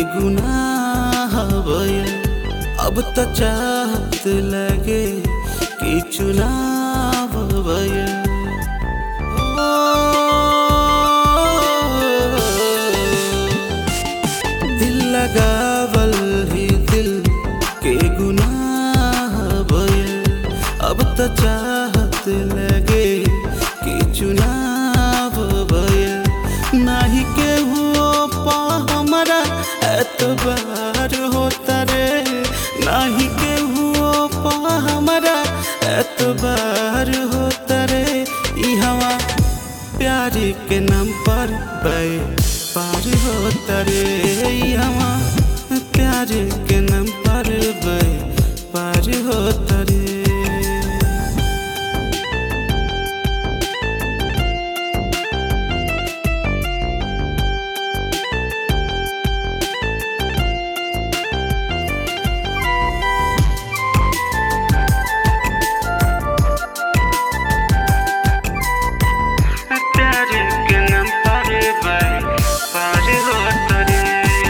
गुनाह भइल अब त चाहत लगे कि चुनाव भइल दिल लगावल ही दिल के गुनाह भइल अब त चाहत लगे कि चुनाव भइल नाही के हुओ पा हमरा एतबार होता रे नाही के हुओ पा हमरा एतबार होता रे ई हवा प्यार के नाम पर बे पार होता रे ई हवा प्यार के नाम पर बे पार होता रे प्यार के नाम पर बाई पार होता रे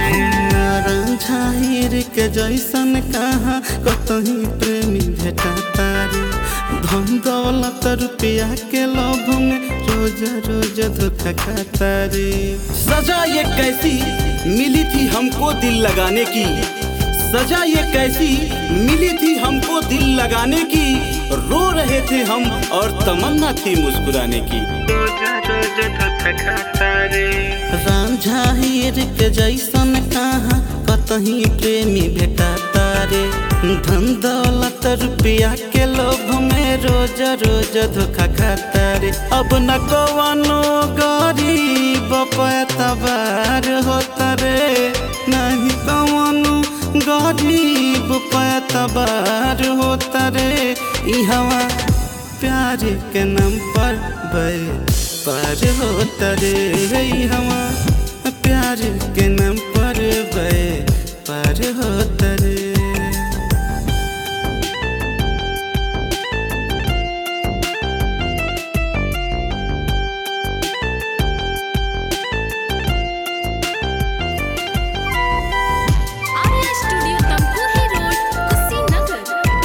झाहिर के जैसन कहा कतही प्रेमी भेटा तारे धन दौलत रुपया के लोभ में रोज रोज धोखा खाता रे सजा ये कैसी मिली थी हमको दिल लगाने की सजा ये कैसी मिली थी हमको दिल लगाने की रो रहे थे हम और तमन्ना थी मुस्कुराने की रोज रोज धोखा खाता रे रांझा हीर के जैसन कहा कतही प्रेमी भेटा तारे धन दौलत रुपया के लोभ में रोज रोज धोखा खाता रे अब न कवनो गरीब पैतबार होता रे नहीं कवनो गरीब पैतबार होता रे ई हवा प्यार के नाम पर बे पार होता रे ई हवा प्यार के नाम पर बे पार होता रे आर्या स्टूडियो तमकुही रोड कुशीनगर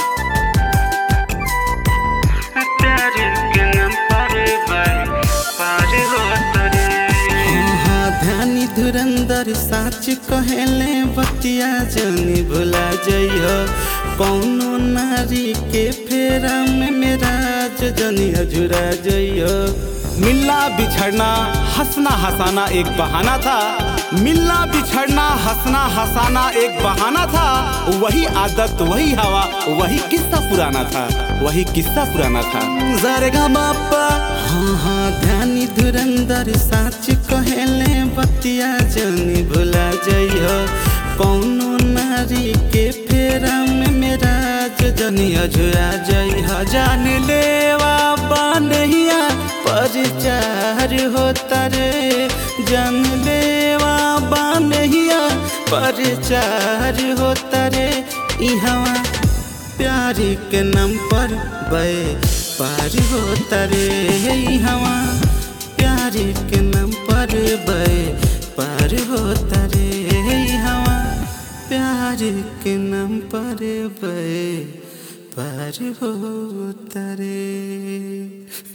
प्यार के नाम पर बाई पार होता रे हाँ ध्यानी धुरंधर साच कहेले बतिया जनी भुला जइयो कौनो नारी के फेरा में मेरा जनी अजुरा जइयो मिलना बिछड़ना हंसना हंसाना एक बहाना था मिलना बिछड़ना हंसना हंसाना एक बहाना था वही आदत वही हवा वही किस्सा पुराना था वही किस्सा पुराना था जरगा बापा हाँ हाँ ध्यानी धुरंधर साच कहेले बतिया जनी भुला जइयो कौनो नारी के फेरा में मेरा जनी अझुरा जइह जान लेवा बानहिया परचार होता रे जान लेवा बानहिया परचार होता रे ई हवा प्यार के नाम पर बे पार होता रे ई हवा प्यार के नाम पर बे पार होता रे ई हवा प्यार के नाम पर बे पार होता रे